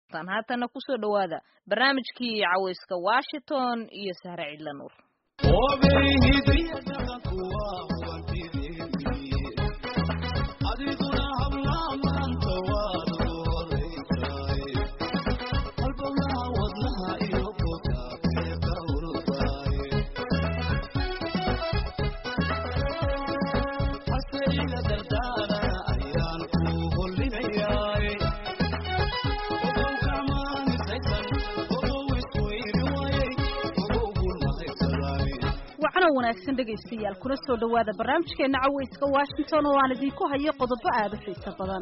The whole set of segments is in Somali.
tan haatana kusoo dhawaada barnaamijkii caweyska washington iyo sahre cidla nuur wanaagsan dhegaystayaal kuna soo dhawaada barnaamijkeena caweyska washington oo aan idinku hayo qodobo aada u xiiso badan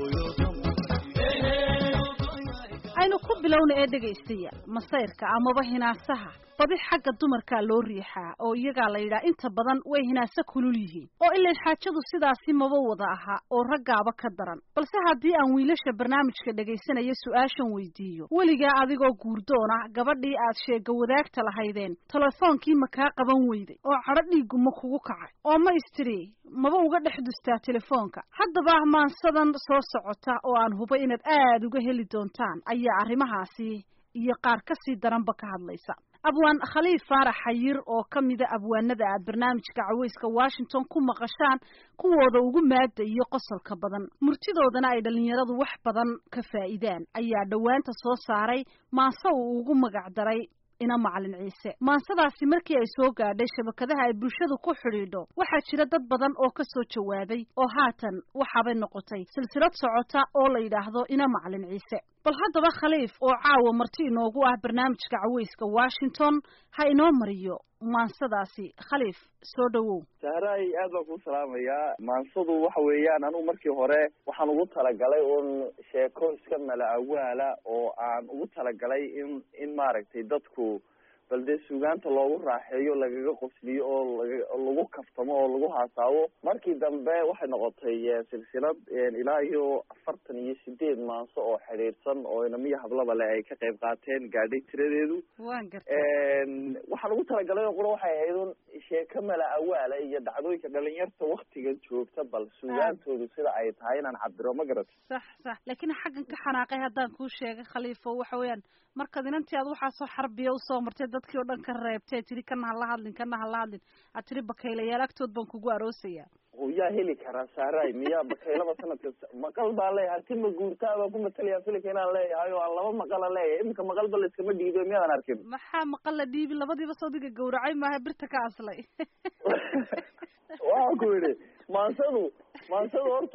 aynu ku bilowna ee dhegaystayaal masayrka amaba hinaasaha badi xagga dumarkaa loo riixaa oo iyagaa la yidhaha inta badan way hinaase kulul yihiin oo ilan xaajadu sidaasi maba wada aha oo raggaaba ka daran balse haddii aan wiilasha barnaamijka dhegaysanaya su-aashan weydiiyo weligaa adigoo guurdoona gabadhii aad sheega wadaagta lahaydeen telefoonkii ma kaa qaban weyday oo cadho dhiiggu ma kugu kacay oo ma istiri maba uga dhex dustaa telefoonka haddaba maansadan soo socota oo aan hubo inaad aada uga heli doontaan ayaa arrimahaasi iyo qaar ka sii daranba ka hadlaysa abwaan khaliif faarax xayir oo ka mida abwaanada aad barnaamijka caweyska washington ku maqashaan kuwooda ugu maada iyo qosolka badan murtidoodana ay dhallinyaradu wax badan ka faa'iidaan ayaa dhowaanta soo saaray maanse uu ugu magac daray ina macalin ciise maansadaasi markii ay soo gaadhay shabakadaha ay bulshadu ku xidhiidho waxaa jira dad badan oo ka soo jawaabay oo haatan waxaabay noqotay silsilad socota oo la yidhaahdo ina macalin ciise bal haddaba khaliif oo caawa marti inoogu ah barnaamijka caweyska washington ha inoo mariyo maansadaasi khaliif soo dhawow sahraay aad baan kuu salaamayaa maansadu waxa weeyaan anugu markii hore waxaan ugu talagalay un sheeko iska mala awaala oo aan ugu talagalay in in maaragtay dadku bal dee suugaanta loogu raaxeeyo lagaga qosliyo oo laga lagu kaftamo oo lagu haasaabo markii dambe waxay noqotay silsilad ilaa iyo afartan iyo sideed maanso oo xidhiidhsan oo inamiyo hablaba le ay ka qayb qaateen gaadhay tiradeedu wan garta waxaan ugu talagalay oo qura waxay ahayd un sheeko mala awaala iyo dhacdooyinka dhalinyarta waktigan joogta bal suugaantoodu sida ay tahay inaan cabiro ma garat sax sax laakiin xaggan ka xanaaqay haddaan kuu sheegay khaliifo waxa weeyaan markaad inantii aad waxaasoo xarbiya usoo martay dadkii oo dhan ka reebtay tiri kana hala hadlin kana hala hadlin aad tiri bakaylayaal agtood baan kugu aroosaya yaa heli karaa saaray miyaa bakaylaba sanadka maqal baan leeyahay hanti ma guurtaa baan ku matalaya filika inaan leeyahay oo aan laba maqala leeyahay iminka maqalba la iskama dhiibo miyaadan arkin maxaa maqal la dhiibi labadiiba soodiga gawracay maaha birta ka aslay waxaan ku yidhi maansadu maansadu horta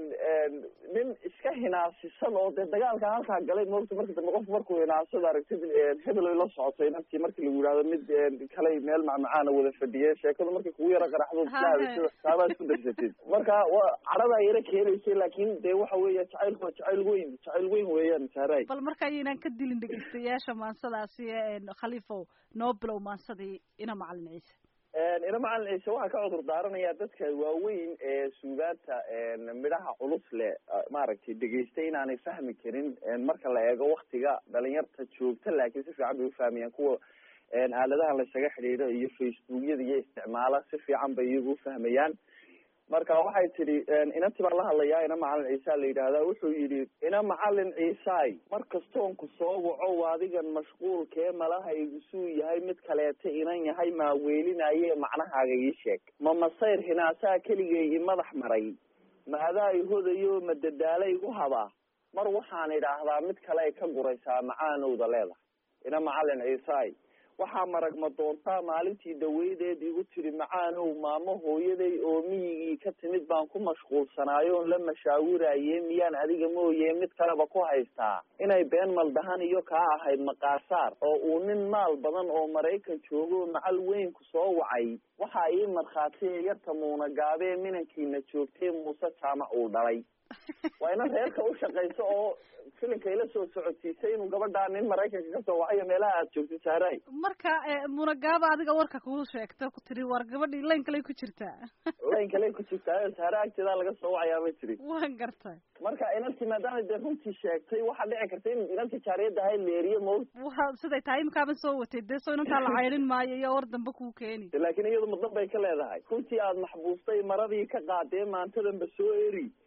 nin iska hinaasisan oo dee dagaalka halkaa galay moogta marka dambe qof markuu hinaasada aragtid hebel ay la socotay naftii marki lagu yidhahdo mid kalay meel macmacaana wada fadhiyeen sheekadu markay kugu yara qaraxdo islahadasida saabaa isku darsatid marka wa cadhadaa yara keenaysay laakin dee waxa weeya jacaylku waa jacayl weyn jacayl weyn weeyaan saaray bal marka ayaynaan ka dilin dhegeystayaasha maansadaasi khaliifow noo bilow maansadii ina macalin ciise ina macalin ciise waxaa ka cudur daaranayaa dadka waaweyn ee suugaanta midhaha culus leh maaragtay dhegeystay inaanay fahmi karin marka la eego waktiga dhalinyarta joogta laakiin si fiican bay ufahmayaan kuwa aaladaha laysaga xidhiidho iyo facebookyada iyo isticmaala si fiican bay iyagu ufahmayaan marka waxay tidhi inanti baan la hadlayaa ina macalin ciisa la yidhaahdaa wuxuu yidhi ina macalin ciisaay mar kastoon ku soo waco adigan mashquulkee malaha igusuu yahay mid kaleeta inan yahay maa weelinaye macnahaaga ii sheeg ma masayr hinaasaa keligay i madax maray ma adaa i hodayo ma dadaala igu habaa mar waxaan idhaahdaa mid kale ay ka guraysaa macaanowda leedahay ina macalin ciisaay waxaa maragma doontaa maalintii dhaweydeed igu tiri macaanow maamo hooyaday oo miyigii ka timid baan ku mashquulsanaayoon la mashaawiraye miyaan adiga mooye mid kaleba ku haystaa inay been maldahan iyo kaa ahayd maqaasaar oo uu nin maal badan oo maraykan joogo macal weyn ku soo wacay waxaa ii markhaatiya yarta muuna gaabee minankiina joogtee muuse jaamac uu dhalay waa ina reerka u shaqayso oo filinka ila soo socotiisay inuu gabadhaa nin maraykanka kasoo wacayo meelaha aad joogtid saaray marka munagaaba adiga warka kuu sheegta ku tiri war gabadhii layn kaley ku jirtaa layn kaley ku jirtaa saare agteedaa laga soo wacayaa ma tiri waan gartay marka inantii maadaama dee runtii sheegtay waxaa dhici karta in inantii jaariyadda ahayd leeriye mo wa siday tahay imikaaban soo watay dee soo inantaa la cayrin maayo iyo war dambe kuu keeni laakiin iyadu mudan bay ka leedahay runtii aad maxbuustay maradii ka qaadee maantadanba soo eri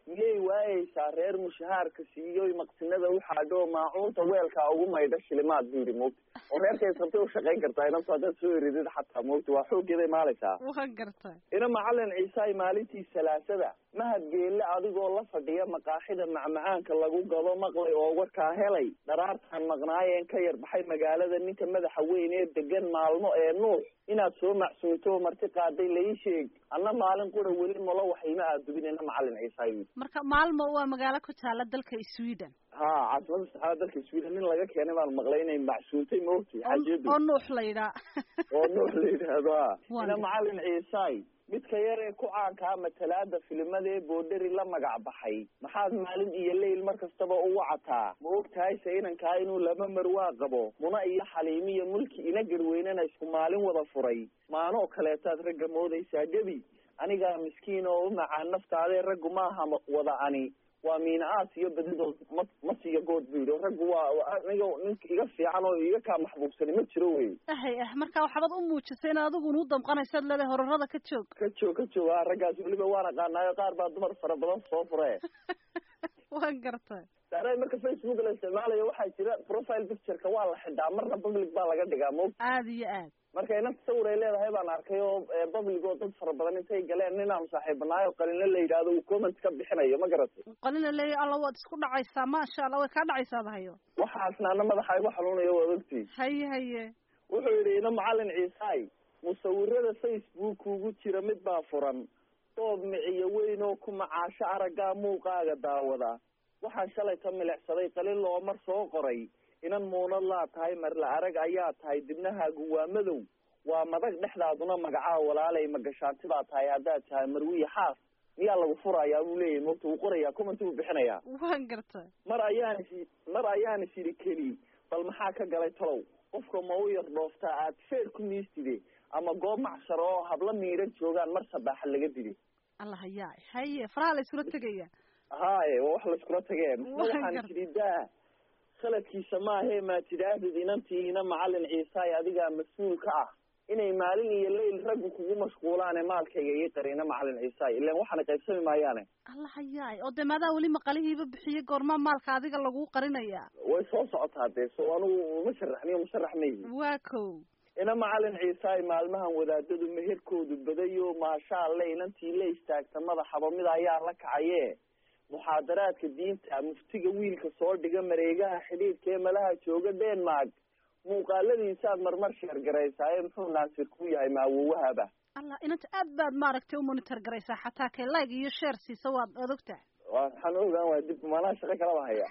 miyay waayeysaa reer mushahaarka siiyoy maqsinada uxaadho maacuunta weelkaa ugu maydha shilimaad bu yidhi moogta oo reerkay sabtay ushaqayn kartaa inantu haddaad soo eridid xataa moogta waa xooggeeday maaleysaa waan gartay ina macalin ciisaay maalintii salaasada mahad geelle adigoo la fadhiya maqaaxida macmacaanka lagu gado maqlay oo warkaa helay dharaartaan maqnaayeen ka yar baxay magaalada ninka madaxa weyn ee degan maalmo ee nuux inaad soo macsuunto oo marti qaaday lai sheeg anna maalin qura weli malo waxayma aadubin ina macalin ciisaay marka maalmo waa magaalo ku taala dalka sweden ha caasimada saxaada dalka sweden nin laga keenay baan maqlay inay macsuuntay maogtay xajeedu oo nuux la yidhaa oo nuux la yidhaahdo ha Waa ina gartay. macalin ciisaay midka yar ee ku caankaa matalaada filimada ee boodheri la magac baxay maxaad maalin iyo leyl mar kastaba u wacataa ma og tahay se inankaa inuu laba marwaa qabo muna iyo xaliimi iyo mulki ina garweynena isku maalin wada furay maanoo kaleetaad ragga moodaysaa gebi anigaa miskiin oo u macaan naftaadee raggu maaha ma- wada ani waa miina aas iyo badidood ma ma siiyo good bu yidhi raggu waa waa aniga ninka iga fiican oo iga kaa maxbuubsani ma jiro wey ahay ah marka waxbaad u muujisay inaad adigu nu damqanaysaad leedahay horarada ka joog ka joog ka joog ha raggaas weliba waan aqaanaayo qaar baa dumar fara badan soo fure waan gartay saare marka facebook la isticmaalayo waxaa jira profile pictureka waa la xidhaa marna public baa laga dhigaa mo aada iyo aad marka inanta sawir ay leedahay baan arkay oo eh, public oo dad fara badan intay galeen ninaan saaxiibnaayo qalinle la yidhaahdo uu comment ka bixinayo ma garatay qalina leeya alla waad isku dhacaysaa maasha allah way kaa dhacaysaa dahayo waxaasna ana madaxa igu xanuunayo waad ogtii haye haye wuxuu yidhi ina macalin ciisaay musawirada facebook ugu jira mid baa furan doob miciyo weyn oo ku macaasho araggaa muuqaaga daawada waxaan shalay ka milicsaday qalin loo mar soo qoray inan muunad laa tahay marla arag ayaa tahay dibnahaagu waa madow waa madag dhexdaaduna magacaa walaalay magashaanti baa tahay haddaad tahay marwiye xaas miyaa lagu furayaa buu leeyahy mogta wuu qorayaa comment buu bixinayaa waan gartay mar ayaan is mar ayaan is yidhi keli bal maxaa ka galay talow qofka ma u yar dhooftaa aad feer ku miistide ama goob macsharo oo habla miidhan joogaan mar sabaaxa laga dili allah hayaa haye faraha la iskula tegaya haye waa wax laiskula tagee misna Waan waxaan gar- tidhi daa khaladkiisa maahee maa tidhaahdid inantii ina macalin ciisaay adigaa mas-uul ka ah inay maalin iyo leyl raggu kugu mashquulaane maalkayga ii qari ina macalin ciisaay ilan waxaana qaybsami maayaane allah hayaay oo dee maadaa weli maqalihiiba bixiyey goormaa maalka adiga laguu qarinayaa way soo socotaa dee so anigu ma sharaxniyo musharax mayhi waa kow ina macalin ciisaay maalmahan wadaadadu meherkoodu badayo maasha alle inantii la istaagta madaxaba mid ayaa la kacaye muxaadaraadka diinta muftiga wiilka soo dhiga mareegaha xidhiidhka ee malaha jooga denmark muuqaaladiisaad marmar sheergaraysaaye muxuu naasir ku yahay maawowahaba allah inanta aad baad maaragtay u monitor garaysaa xataa kay like iyo share siisa waad waad ogtahay waxaan ogaan waa dib manaa shaqo kalaba haya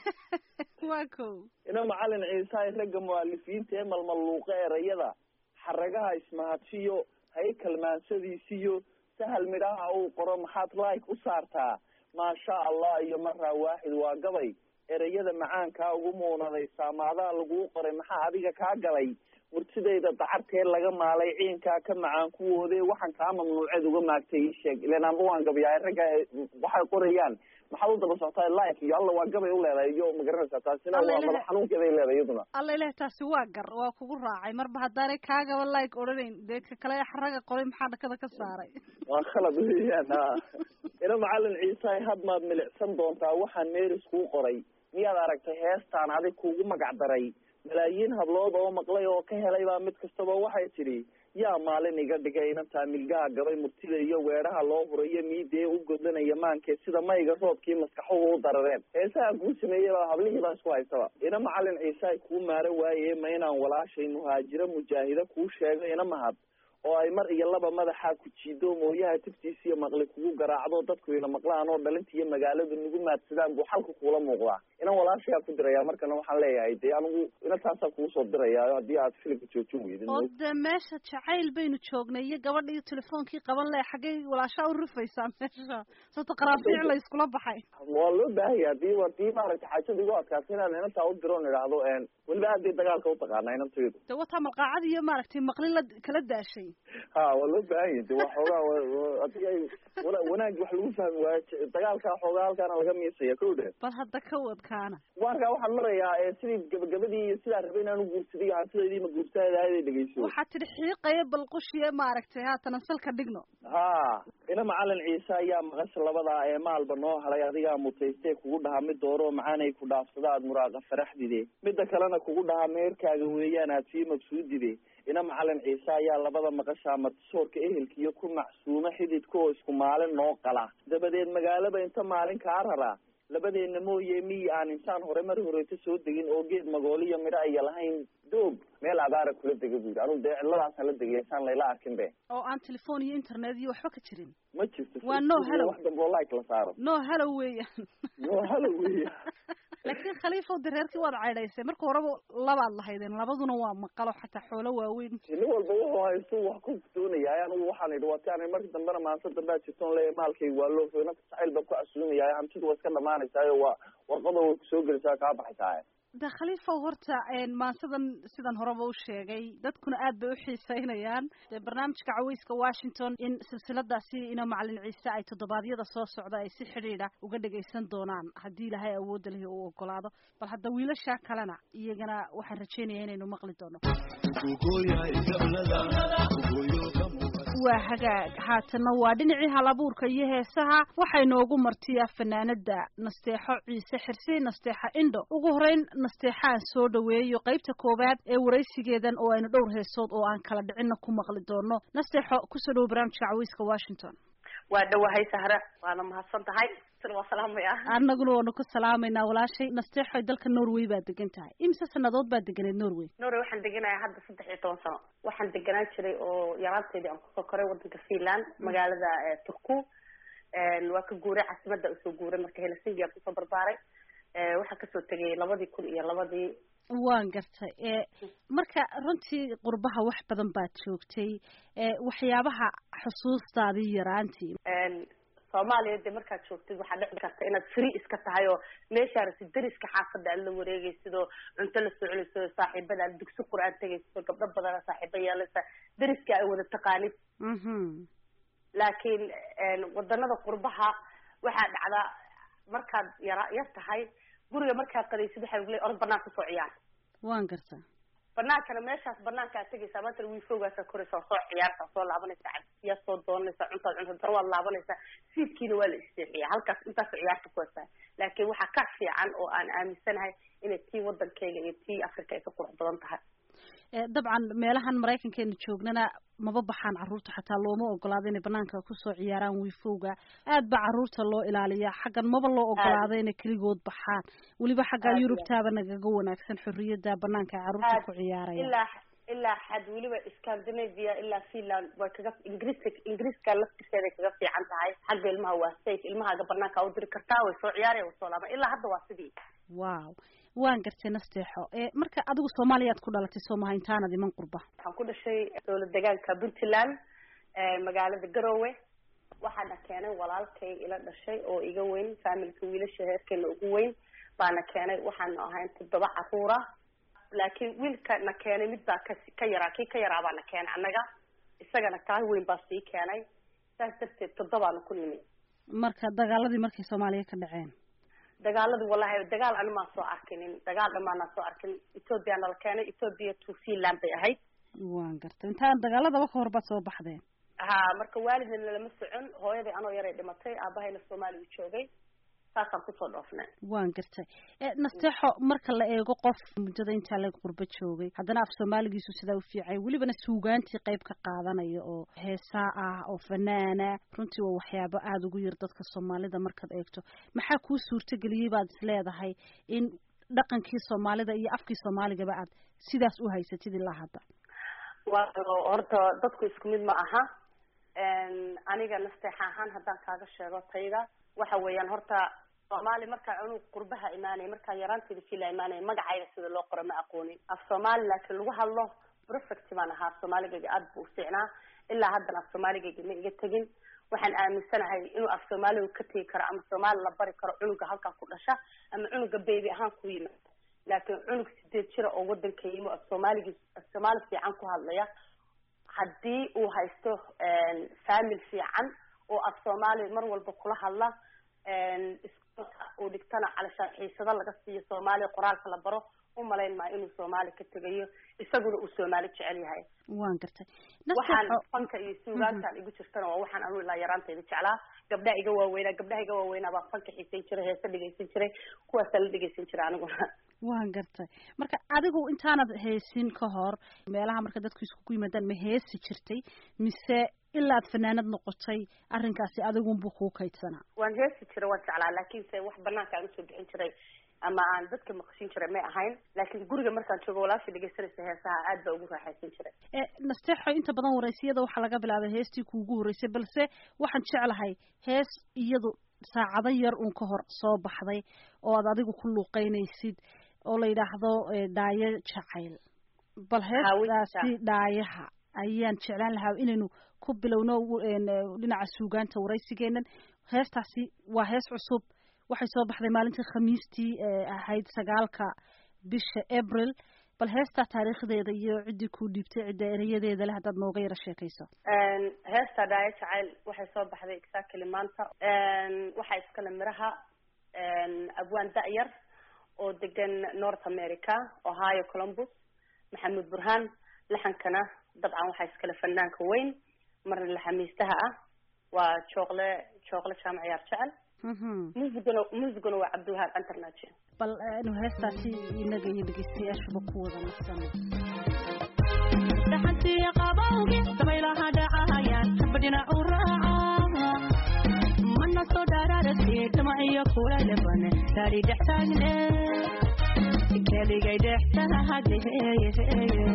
waa kow ina macalin ciisaay ragga mu'alifiinta ee malmaluuqa erayada xaragaha ismahadsiyo haykal maansadiisiyo sahal midhaha uu qoro maxaad like u saartaa maasha allah iyo maraa waaxid waa gabay erayada macaankaa ugu muunaday saamaadaa laguu qoray maxaa adiga kaa galay murtidayda dacartee laga maalay ciinkaa ka macaan kuwoode waxaan kaa mamnuuceed uga maagtay ii sheeg ilan amba waan gabayahay ragga waxay qorayaan maxaad u daba socotaa like iyo alla waa gabay u leedahay iyo magaranaysaa taasina Alla waa ilaha- madax xanuunkeeday leedahay iyaduna alla ilaah taasi waa gar waa kugu raacay marba haddaanay kaagaba like odhanayn dee ka kale xaraga qoray maxaa dhakada ka saaray waa khalad weeyaan ha ina macalin ciisaay had maad milicsan doontaa waxaan meeris kuu qoray miyaad aragtay heestaan adig kuugu magac daray malaayiin hablood oo maqlay oo ka helay baa mid kastaba waxay tidhi yaa maalin iga dhigay inantaa milgaha gabay murtida iyo weedhaha loo hurayo miidee u godlanaya maankee sida mayga roobkii maskaxuhu u darareen heesahan kuu sameeyey baa hablihii baa isku haystaba ina macalin ciisaay kuu maaro waaye ma inaan walaashay muhaajiro mujaahida kuu sheego ina mahad oo ay mar iyo laba madaxa ku jiido mooyaha tiftiisa iyo maqli kugu garaacdo dadku ila maqlaan oo dhalinta iyo magaaladu nagu maadsadaan buu xalka kuula muuqdaa inan walaashayaa ku diraya markana waxaan leeyahay dee anigu ina taasaa kugu soo diraya haddii aad filimka joojin weydin oo dee meesha jacayl baynu joognay iyo gabadha iyo telefoonkii qaban leh xaggay walaashaa u rufaysaa meesha sababto qaraafiic la iskula baxay waa loo baahaya hadii hadii maaragtay xaajada igu adkaatay inaan inantaa u diro on idhaahdo weliba aad bay dagaalka utaqaanaa inantaydu dee wataa malqaacad iyo maaragtay maqli la kala daashay yihin ha waa loo baahan yahi de waa xoogaa adiga wanaag wax lagu fahmi waayo dagaalkaa xoogaa halkaana laga miisaya ko dhe bal hadda ka wadkaana waankaa waxaan marayaa sidii gabagabadii iyo sidaa rabay inaan uguursaday hantidaydii ma guurtaadaayada dhegeyso waxaad tidhi xiiqaya balqushiye maaragtay haatana salka dhigno ha ina macalin ciise ayaa maqasha labadaa ee maalba noo halay adigaa mutaystee kugu dhahaa mid dooro macaanay ku dhaafsada aad muraaqa faraxdide midda kalena kugu dhahaa meerkaaga weeyaan aad sii mabsuudide ina macalin ciise ayaa labada maqashaa martisoorka ehelkiiyo ku macsuuma xididka oo isku maalin noo qala dabadeed magaalaba inta maalin kaa raraa labadeena mooye miyi aan insaan hore mar horeeta soo degin oo geed magooliyo midho aya lahayn doog meel abaara kula dega bu yidhi anugu dee cidladaasaan la degay insaan layla arkin be oo aan telefoon iyo internet iyo waxba ka jirin ma jirto Waa no hello. wax dambe oo like la saaro no halow weeyaan no hello weya laakiin khaliifow dareerkii waad caydhaysay marka horeba labaad lahaydeen labaduna waa maqalo xataa xoolo waaweyn nin walba wuxuu haysto wax ku doonaya anigu waxaan idhi waati ani markii dambena maanta dambea jirtoon leeya maalkay waa loo nafta jacayl baan ku casuumaya hantidu waa iska dhamaanaysaayo waa warqada way kusoo gelaysaa kaa baxaysaa de khaliifow horta maansadan sidan horeba u sheegay dadkuna aad bay u xiiseynayaan dee barnaamijka caweyska washington in silsiladaasi ina macalin ciise ay toddobaadyada soo socda ay si xidhiidha uga dhagaysan doonaan haddii ilaahay awoodda lehi uu ogolaado bal hadda wiilasha kalena iyagana waxaan rajeynaya inaynu maqli doono waa hagaag haatanna waa dhinacii halabuurka iyo heesaha waxay noogu martiyaa fanaanada nasteexo ciise xirsi nasteexa indho ugu horeyn nasteexaan soo dhaweeyo qaybta koowaad ee waraysigeedan oo aynu dhowr heesood oo aan kala dhicinna ku maqli doono nasteexo kusoo dhawo barnaamijka caweyska washington waa dhawahay sahre waana mahadsan tahay sina waa salaamaya annaguna waanu ku salaamaynaa walaashay nasteexo dalka norway baa degan tahay imise sanadood baa deganeed norway norway waxaan deganayaa hadda saddex iyo toban sano waxaan deganaan jiray oo yaraanteedii aan kusoo koray wadanka finland magaalada eh, turku waa ka guuray caasimada usoo guuray marka helsinki aan kusoo barbaaray Eh, waxaan kasoo tegay labadii kun iyo labadii waan gartay e marka runtii qurbaha wax badan baad joogtay e waxyaabaha xusuustaadii yaraantii soomaaliya dee markaad joogtid waxaa dhici karta inaad free iska tahay oo meeshaa rabtid dariska xaafada aad la wareegaysid oo cunto la soconaysid oo saaxiibada aad dugsi qur-aan tegaysid oo gabdho badana saaxiibo yeelaysa dariska ay wada taqaanid mhm laakiin wadanada qurbaha waxaa dhacdaa markaad yara yar tahay guriga markaad qadaysid waxaa lagu leeyahay orod banaanka kusoo ciyaar waan gartaa banaankana meeshaas banaanka aad tegaysaa maanta wiifowgaasaa koraysaa soo ciyaartaa soo laabanaysaa cabsiyaa soo doonanaysaa cuntaad cunta dana waad laabanaysaa siidkiina waa la isteexiyaa halkaas intaas ciyaarta ku hasaa laakiin waxaa ka fiican oo aan aaminsanahay inay tii wadankayga iyo tii africa ay ka qurux badan tahay e dabcan meelahan maraykankeenu joognana maba baxaan carruurta xataa looma ogolaado inay banaanka kusoo ciyaaraan wiifowga aad ba carruurta loo ilaaliyaa xaggan maba loo ogolaado inay keligood baxaan weliba xagga Aad, yurubtaaba nagaga wanaagsan xorriyada banaanka ay carruurta Aad, ku ciyaarayaan ilaa ilaa xad weliba scandinavia ilaa finland way kaga ingiriiska ingiriiska laftirkeeday kaga fiican tahay xagga ilmaha waa safe ilmahaaga banaanka u diri kartaa way soo ciyaaraya way soo laaban ilaa hadda waa sidii wow waan gartay nasteexo e marka adigu soomaaliyaad ku dhalatay soo maha intaanad iman qurba waxaan ku dhashay dowlad deegaanka puntland magaalada garowe waxaana keenay walaalkay ila dhashay oo iga weyn faamilka wiilasha heerkeena ugu weyn baana keenay waxaanu ahayn toddoba caruura laakiin wiilka na keenay mid baa ka ka yaraa kii ka yaraa baa na keenay annaga isagana kaa weyn baa sii keenay saas darteed toddobaanu ku nimi marka dagaaladii markay soomaaliya ka dhaceen dagaaladii wallahi dagaal ani maan soo arkinin dagaal dhamaanaan soo arkin ethoopia nala keenay ethoopia to finland bay ahayd waan gartay intaan dagaaladaba ka hor baad soo baxdeen ha marka waalidna nalama socon hooyaday anoo yaray dhimatay aabahayna soomaaliya u joogay saasaan kusoo dhoofnay waan gartay e nasteexo marka la eego qof muddada intaa laga qurbo joogay haddana af soomaaligiisu sidaa u fiicay welibana suugaantii qayb ka qaadanaya oo heesaa ah oo fanaana runtii waa waxyaabo aada ugu yar dadka soomaalida markaad eegto maxaa kuu suurtageliyey baad is leedahay in dhaqankii soomaalida iyo afkii soomaaligaba aad sidaas u haysatid ilaa hadda waayo horta dadku isku mid ma aha aniga nasteexa ahaan haddaan kaaga sheego tayda waxa weeyaan horta soomaali markaa cunug qurbaha imaanaya markaa yaraanteeda fila imaanaya magacayga sida loo qoro ma aqoonin af soomaali laakiin lagu hadlo perfect baan ahaa af soomaaligayga aada buu u fiicnaa ilaa haddana af soomaaligayga ma iga tegin waxaan aaminsanahay inuu af soomaaliga ka tegi karo ama soomaali la bari karo cunuga halkaa ku dhasha ama cunuga baby ahaan ku yimaado laakiin cunug sideed jira oo wadanka yimo af soomaaligii af soomaali fiican ku hadlaya haddii uu haysto famil fiican oo af soomaali mar walba kula hadla iskuolka uu dhigtana calashaan xiisado laga siiyo soomaaliya qoraalka la baro umalayn maa inuu soomaali ka tegayo isaguna uu soomaali jecel yahay waan gartay waxaan fanka iyo suugaantaan igu jirtana waa waxaan anu ilaa yaraantayda jeclaa gabdhaha iga waaweynaa gabdhaha iga waaweynaa baa fanka xiisayn jiray heese dhegaysan jiray kuwaasaa la dhegaysan jiray aniguna waan gartay marka adigu intaanad heesin ka hor meelaha marka dadku iskugu yimaadaan ma heesi jirtay mise ilaad fanaanad noqotay arrinkaasi adigunbu kuu kaydsanaa waan heesi jiray waan jeclaa laakiinse wax banaanka aan usoo bixin jiray ama aan dadka maqashin jiray may ahayn laakiin guriga markaan joogo walaashii dhegaysanaysa heesaha aad baa ugu raaxaysan jiray nasteexo inta badan waraysiyada waxaa laga bilaabay heestii kuugu horreysay balse waxaan jeclahay hees iyadu saacado yar uun ka hor soo baxday oo aad adigu ku luuqeynaysid oo la yidhaahdo dhaayo jacayl bal heestaasi dhaayaha ayaan jeclaan lahaa inaynu ku bilowno dhinaca suugaanta waraysigeenan heestaasi waa hees cusub waxay soo baxday maalintii khamiistii ahayd sagaalka bisha abril bal heestaa taariikhdeeda iyo ciddii kuu dhiibtay cidda erayadeeda leh haddaad nooga yaro sheekayso heesta dhaayo jacayl waxay soo baxday exactly maanta waxaa iskale miraha abwaan da-yar oo degan north america ohio columbus maxamuud burhaan laxankana dabcan waxaa iskale fanaanka weyn marna laxamiistaha ah waa jooqle jooqle jaamac ciyaar jecel muusigana muusigana waa cabdiwahaab internaji bal inu heestaasi inaga iyo dhegeystayaashuba ku wada narsano dhaxantiya qabawgi dabaylaha dhacayaan badhina u raaca mana soo dhaararasi dhamaciyo kula leban gaari dhex taagne keligay dhex taahadeheye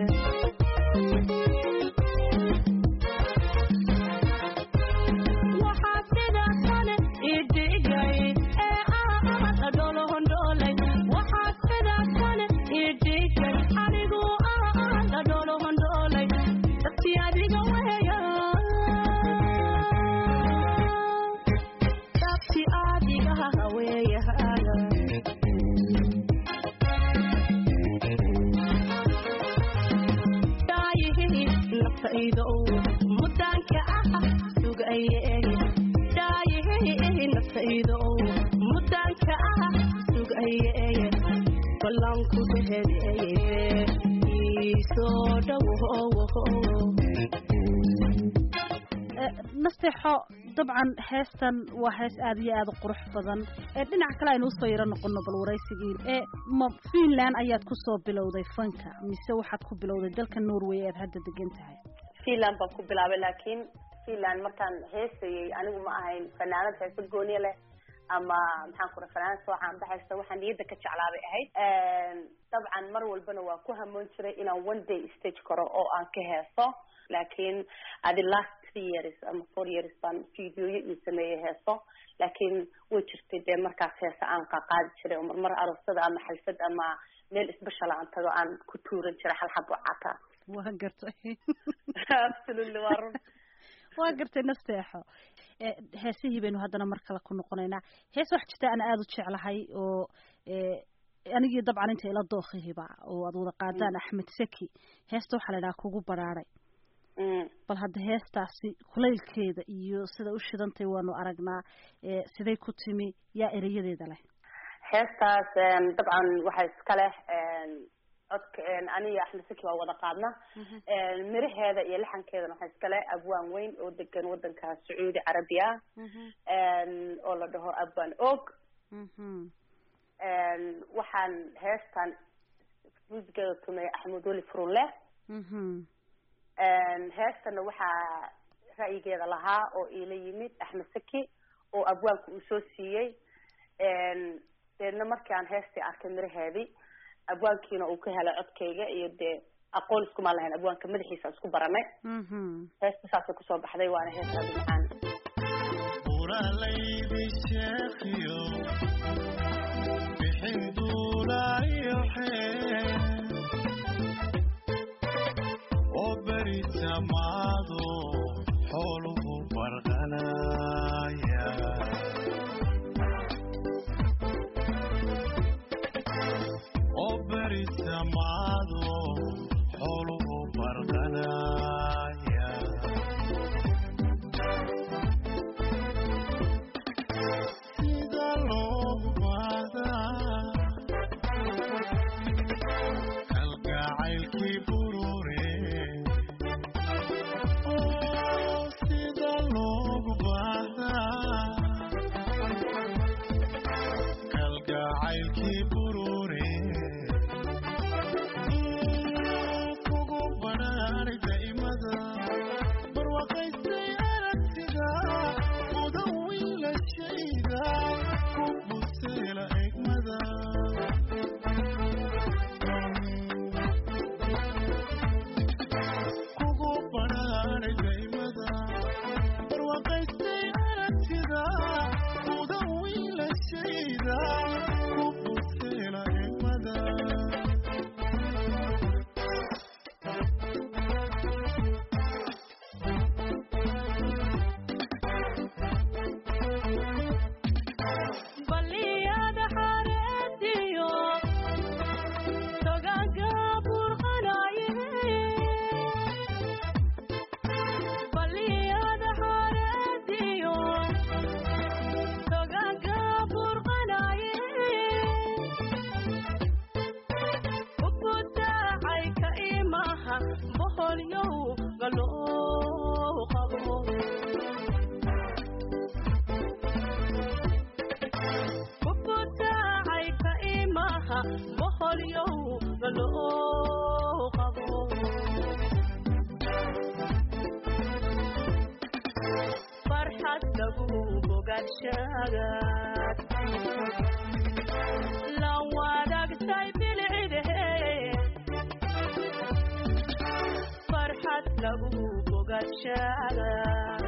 nasteexo dabcan heestan waa hees aada iyo aada u qurux badan dhinaca kale aynu usoo yaro noqono bal waraysigii ma finland ayaad kusoo bilowday fanka mise waxaad ku bilowday dalka norway aad hadda degan tahay finland baan ku bilaabay laakiin finland markaan heesayay anigu ma ahayn fanaanad heesa gooniya leh ama maxaan ku raa fanaanad soo caanbaxaysa waxaan niyadda ka jeclaabay ahayd dabcan mar walbana waa ku hamoon jiray inaan one day stage karo oo aan ka heeso laakiin adi last three years ama four years baan videoyo ii sameeyey heeso laakiin way jirtay dee markaas heesa aan qaqaadi jiray oo marmar aroosada ama xalfad ama meel isbashala aan tago aan ku tuuran jiray hal xabo cata waa gartay absolutely waa run waa gartay nasteexo heesihii baynu haddana mar kale ku noqonaynaa hees wax jirta aan aada u jeclahay oo anigii dabcan inta ila dookihiba oo aad wada qaadaan axmed seki heesta waxaa la idhaha kugu baraaray bal hadda heestaasi kulaylkeeda iyo sida u shidantay waanu aragnaa siday ku timi yaa erayadeeda leh heestaas dabcan waxaa iska leh codka aniga axmed seki waa wada qaadna miraheeda iyo laxankeedana waxaa iska leh abwaan weyn oo degan wadanka sacuudi carabiya oo la dhaho abwaan og waxaan heestan muusigeeda tumay axmed weli furunle heestana waxaa ra'yigeeda lahaa oo iila yimid axmed seki oo abwaanka uu soo siiyey deedna markii aan heestii arkay miraheedii abwaankiina uu ka helay codkayga iyo dee aqoon iskumaan lahayn abwaanka madaxiisa isku baranay heesta saasay kusoo baxday waana hees aada macaan Samado, xoluhu barqanaya kalgacaylkii burure oo sida loogu baahdaa kalgacaylkii burure kugu banaaray daa'imada barwaaqaystay aragtida mudan wiilashayda ku buseela egmada kugu banaaray daa'imada barwaaqaystay aragtida mudan wiilashayda ku buseela egmada baliyada xareediyo togaga burqanaye baliyada xareediyo togaga burqanaye ubudacay ka imaha boholyow galoo qabo kubudacay ka imaha boholyow galoo qabo farxad lagu bogaadshagaad la wadaagtay bilcidehe farxad lagu bogaadshagaad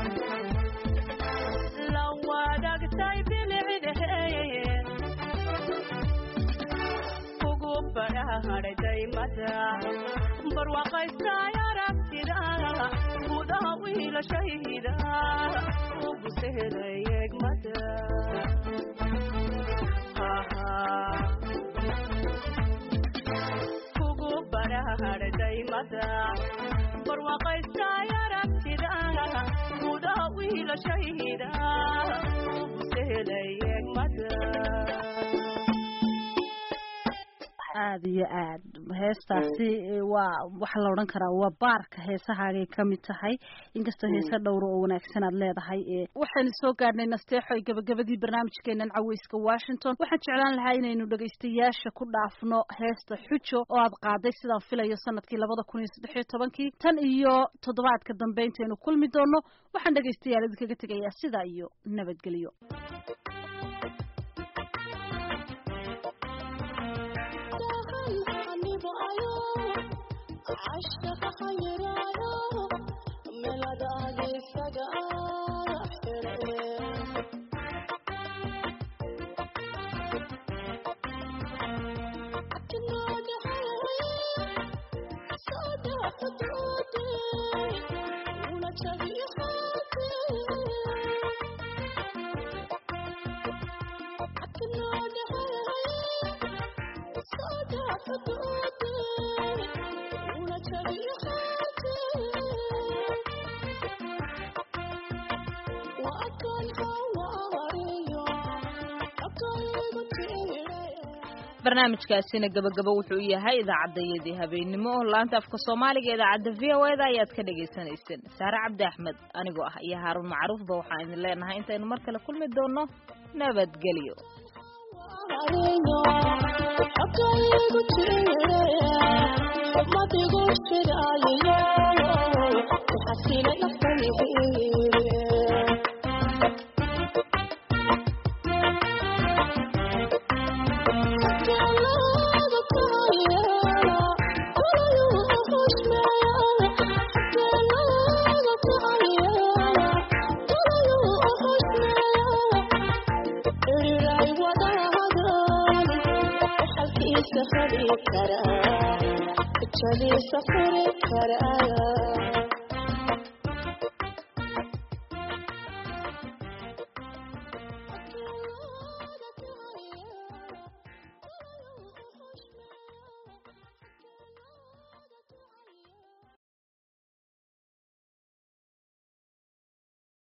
la wadaagtay bilcidehe kugu badhaadhay daymada barwaaqaystay aragtida gudaha wiilashayda ugu sehelay egmada kugu badhaadhay daymada barwaaqaystay aragtida gudaha wiilashayda ugu sehelay egmada aada iyo aad heestaasi eh, waa waxaa la odhan karaa waa baarka heesahaagay ka mid tahay inkastoo heese dhowra oo wanaagsan aad leedahay eh, waxaynu soo gaadhnay nasteexo ay gabagabadii barnaamijkeenan caweyska washington waxaan jeclaan lahaa inaynu dhegaystayaasha ku dhaafno heesta xujo oo aad qaaday sidaan filayo sanadkii labada kun iyo saddex iyo tobankii tan iyo toddobaadka dambe intaynu kulmi doono waxaan dhegaystayaal idinkaga tegayaa sidaa iyo nabadgelyo barnaamijkaasina gabagabo wuxuu yahay idaacadayadii habeennimo laanta afka soomaaliga idaacadda v o eda ayaad ka dhagaysanayseen saare cabdi axmed anigoo ah iyo haaruun macruufba waxaan idin leenahay intaynu mar kale kulmi doono nabadgelyo safari karaa